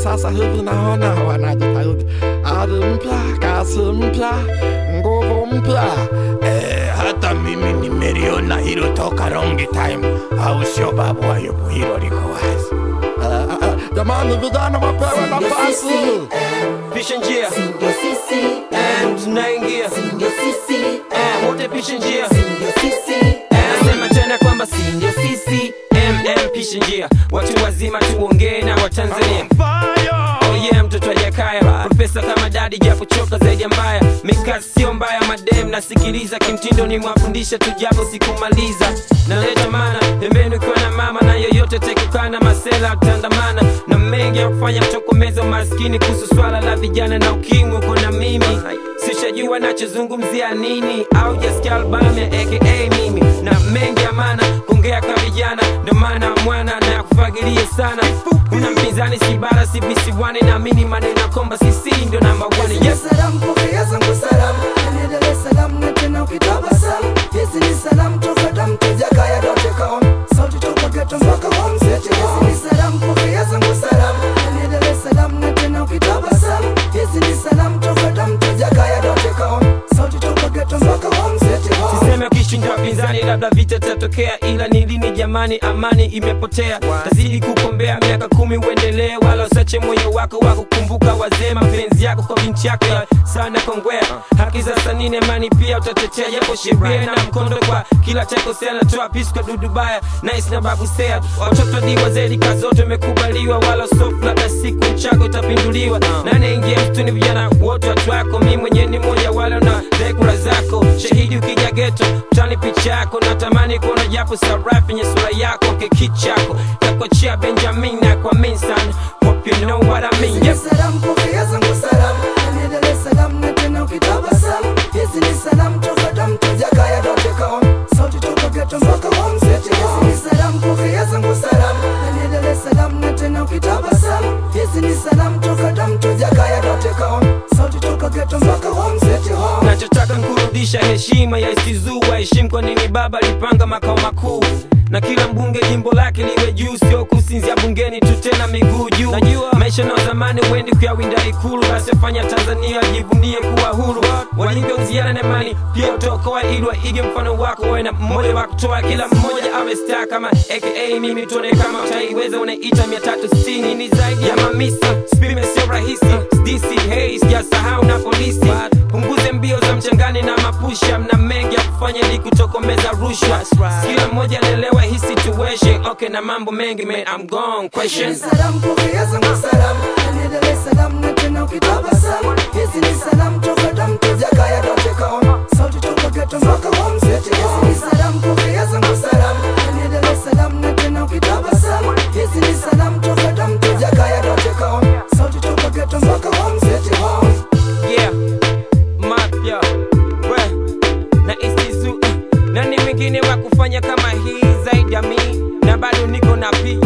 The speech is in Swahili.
sasa hivi naona wanajitahidi, ari mpya, kasi mpya, nguvu mpya. Eh, hata mimi nimeliona hilo toka long time, au sio babu Ayubu? Hilo liko wazi. Eh, eh, eh, Jamani, vijana wapewe nafasi. pisha njia Ndio sisi, Eh, tunaingia ndio sisi, Eh, wote pisha njia ndio sisi. Eh, nasema tena kwamba si ndio sisi mm pisha njia watu wazima tuongee na watanzania Oh yeah, mtoto wa Jakaya profesa kama dadi japo choka zaidi ya mbaya mikasi sio mbaya madem nasikiliza kimtindo ni mwafundisha tu japo sikumaliza naleta mana pembeni ukiwa na mama na yoyote tekukana masela tandamana na mengi ya kufanya mtokomeza maskini kuhusu swala la vijana na ukimwi uko na mimi sishajua nachozungumzia nini au jasikia albamu ya aka mimi na mengi ya maana kuongea kwa vijana ndo maana mwana na kufagilia sana una mpinzani si bara si visiwani naamini maneno ya kwamba sisi ndio namba one yes. Salamu pokea zangu salamu, niendelee salamu na tena ukitabasamu. Hizi ni salamu toka damu tujakaya dote kaon, sauti toka geto mpaka home city. Hizi ni salamu pokea zangu salamu, niendelee salamu na tena ukitabasamu. Hizi ni salamu toka damu tujakaya dote kaon, sauti toka geto mpaka home city. Home. siseme ukishinda wapinzani labda vita tatokea ila ni lini jamani amani imepotea tazidi kukombea miaka kumi uendelee wala usache moyo wako wa kukumbuka wazee mapenzi yako kwa binti yako ya sana kongwea haki za sanini amani pia utatetea japo sheria na mkondo kwa kila chakosea natoa pisi kwa dudubaya nice na babu sea watoto di wazee rika zote imekubaliwa wala sofu labda siku chako itapinduliwa nane ingia mtuni vijana wote watu wako mi mwenyewe ni moja wala na dhekura zako shahidi ukija geto utani picha yako natamani kuona japo sarafu yenye sura yako kekichako takochia benjamin na kwa minsan hope you know what I mean yes. Salamu pokea zangu salamu, niendelee salamu na tena ukitabasamu. Hizi ni salamu toka damu tujakaya dote kaon, sauti toka geto mpaka home city. Hizi ni salamu pokea zangu salamu, niendelee salamu na tena ukitabasamu. Hizi ni salamu toka damu tujakaya dote kaon, sauti toka geto mpaka home city. Home. nachotaka nkurudisha heshima ya isizua heshimu kwa nini baba alipanga makao makuu na kila mbunge jimbo lake liwe juu sio kusinzia bungeni tu tena miguu juu najua maisha na zamani huendi kuyawinda ikulu asifanya tanzania ajivunie kuwa huru walivyouziana na imani pia utaokoa ili waige mfano wako wawe na mmoja wa kutoa kila mmoja awe star kama aka mimi tuone kama utaiweza unaita mia tatu sitini ni zaidi ya mamisi spime sio rahisi dc hey sijasahau na polisi punguze mbio za mchangani na mapusha mna mengi ya kufanya ili kutokomeza rushwa kila mmoja anaelewa hii situation okay na mambo mengi man I'm gone question Salamu pokea zangu salamu, niendelee salamu na tena ukitabasamu. Hizi ni salamu toka damu tujakaya dote kaon, sauti toka geto mpaka home city. Hizi ni salamu pokea zangu salamu, niendelee salamu na tena ukitabasamu. Hizi ni salamu toka damu tujakaya dote kaon, sauti toka geto mpaka home city. Home. yeah mapya we na isizu nani mwingine wa kufanya kama hii zaidi ya mi na bado niko na pi